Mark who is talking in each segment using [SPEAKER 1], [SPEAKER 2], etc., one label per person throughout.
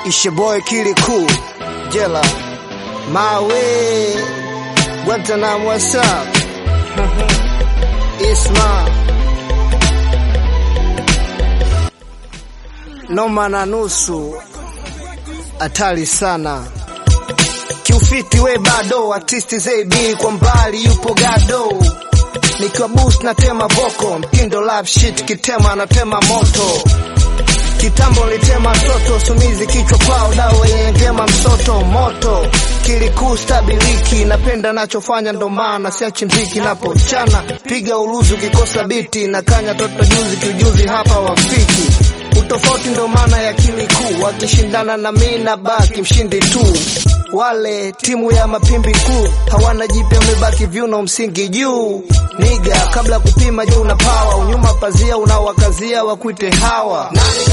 [SPEAKER 1] It's your boy Kili Cool, Jella, my way. Guantanamo, what's up? It's my noma na nusu, hatari sana kiufiti, we bado artisti ZB kwa mbali yupo gado nikiwa boost na tema voko mtindo love shit kitema anatema moto kitambo nilitema toto sumizi kichwa kwao dawa yenye ngema msoto moto kilikuu stabiliki napenda nachofanya ndo maana siachi mziki napochana piga uluzi ukikosa biti na kanya toto juzi kiujuzi hapa wafiki utofauti ndo maana ya kilikuu wakishindana na mi na baki mshindi tu wale timu ya mapimbi kuu hawana jipya, umebaki viuno msingi juu. Niga kabla kupima, je, una pawa unyuma pazia unawakazia wakuite hawa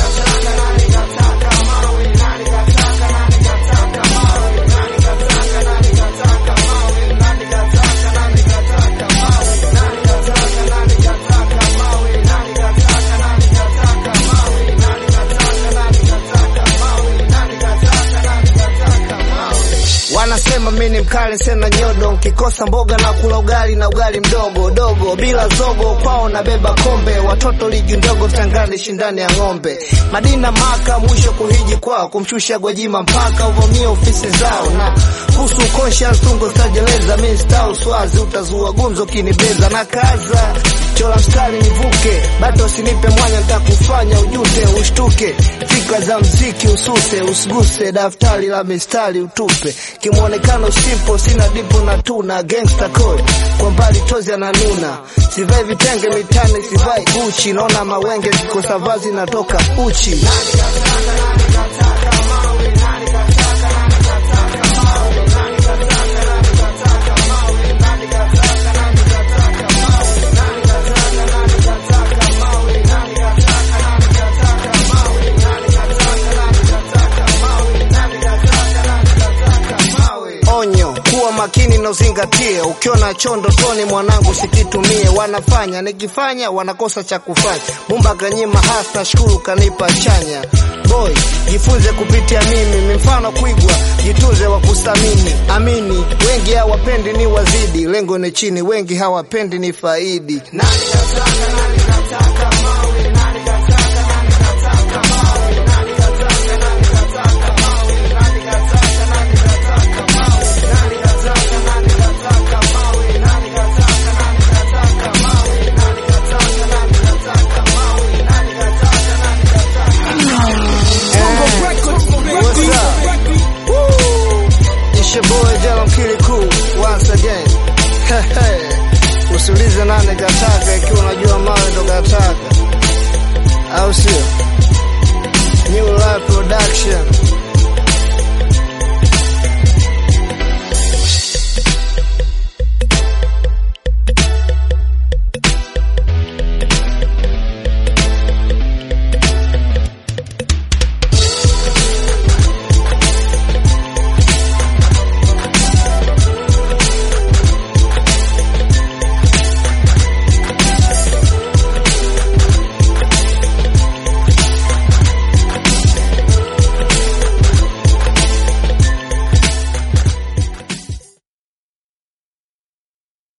[SPEAKER 1] Wanasema mi ni mkali sena nyodo, nkikosa mboga na kula ugali na ugali mdogo dogo bila zogo, kwao nabeba kombe, watoto ligi ndogo tangani shindani ya ng'ombe, Madina Maka mwisho kuhiji kwao, kumshusha Gwajima mpaka uvamia ofisi zao, na kuhusu conscience tungo stajeleza, mi sta uswazi utazua gumzo kinibeza na kaza chora mstari nivuke, bado usinipe mwanya, nitakufanya ujute ushtuke, fikra za mziki ususe, usiguse daftari la mistari utupe, kimwonekano simple, sina dipo na tuna gangster code, kwa mbali tozi ananuna, sivai vitenge mitani, sivai Gucci, naona mawenge kikosa vazi natoka uchi Onyo, kuwa makini na uzingatie. Ukiona chondo toni, mwanangu, sikitumie. Wanafanya nikifanya, wanakosa cha kufanya. Mumba kanyima hasa, shukuru kanipa chanya. Boy, jifunze kupitia mimi, mifano kuigwa, jitunze wa kusamini. Amini, wengi hawapendi ni wazidi, lengo ni chini, wengi hawapendi ni faidi. Nani kasaka, nani